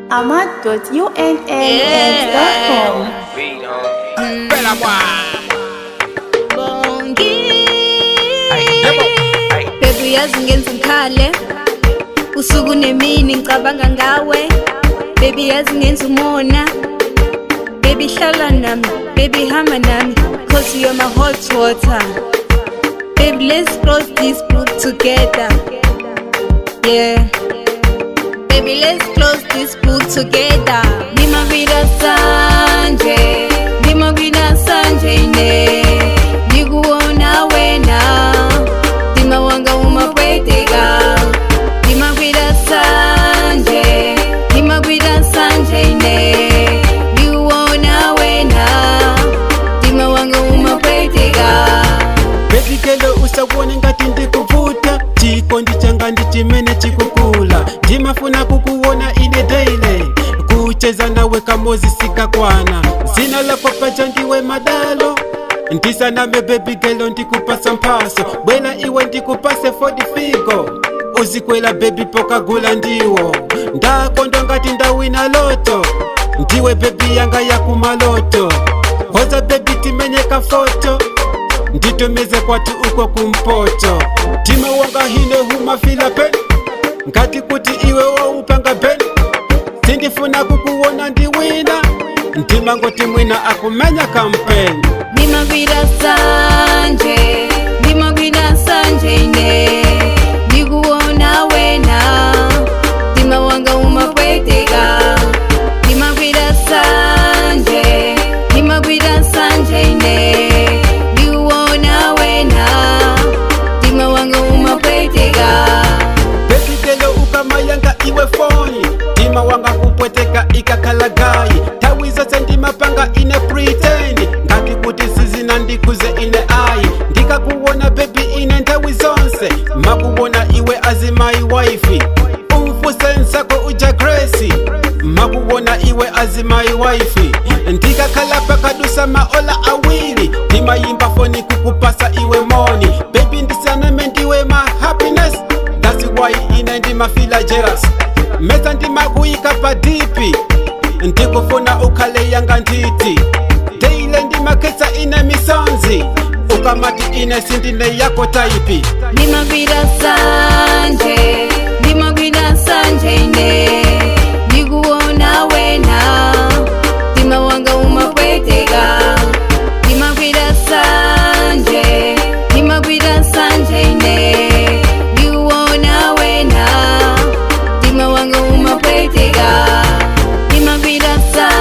ahmad.unaux.com. Bella bongi Yebo. bebu yazi ngenza umkhale usuku nemini ngicabanga ngawe bebi yazi ngenza umona bebi hlala nami bebi hamba nami cause you're my hot water baby let's cross this brook together yeah baby let's close this book together nimagwira sanje nimagwira sanje ine nikuona wena ndima wanga umapweteka nimagwira sanje nimagwira sanje ine nikuona wena ndima wanga umapweteka bebikelo usabone ngati ndikuvuta chikondi changa ndi chimene chikukula ndimafuna kukuona ine daily kucheza nawe kamozi sikakwana zina lako paja ndiwe madalo ndisaname bebigelo ndikupasa mphaso bwela iwe ndikupase fodi figo uzikwela bebi pokagula ndiwo ndakondo ngati ndawina loto ndiwe bebi yanga yakumaloto hoza bebi timenyeka foto nditomeze kwati uko kumpoto tima wanga hine humafila pen ngati kuti iwe waupanga pen sindifuna kukuona ndiwina ndima ngoti mwina akumenya kampeni nimagwira sanje nimagwira sanje ine ndikuona wena ndima wanga umapweteka nimagwira sanje nimagwira sanje ine ndikuona wena ndima wanga umapweteka bebigelo ukamayanga iwe foni ndima wanga kupweteka ikakalagayi tawi zose ndimapanga ine pretend ngati kuti sizina ndikuze ine ayi ndikakuwona bebi ine nthawi zonse makuwona iwe azimayi waifi umfusensako uja gresi makuwona iwe azimayi waifi ndikakhala pakadusa maola awiri ndimayimba foni kukupasa iwe moni bebi ndisaname ndiwe ma happiness That's why ine ndimafila jealous mesa ndimakuyika padipi ndikufuna ukhale yanga nditi deile ndimakhetsa ine misonzi ukamati ine sindine yako taipi nimagwira sanje nimagwira sanje ine ndikuona wena ndima wanga umapweteka nimagwira sanje nimagwira sanje ine ndikuona wena ndima wanga umapweteka nimagwira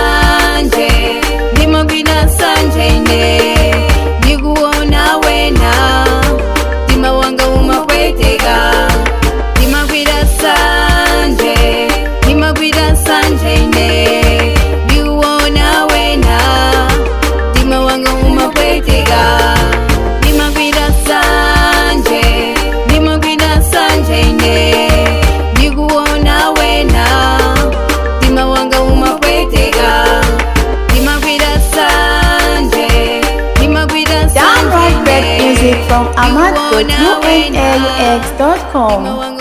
sanje nimagwira sanje ine ndikuona wena ndima wanga umapweteka nimagwira sanje nimagwira sanje ine ndikuona wena ndima wanga umapweteka nimagwira sanje nimagwira sanje ine ndikuona wena ndima wanga umapweteka nimagwira sanje nimagwira sanje Download rap ine music from ndikuona wena ahmad.unaux.com. ndima wanga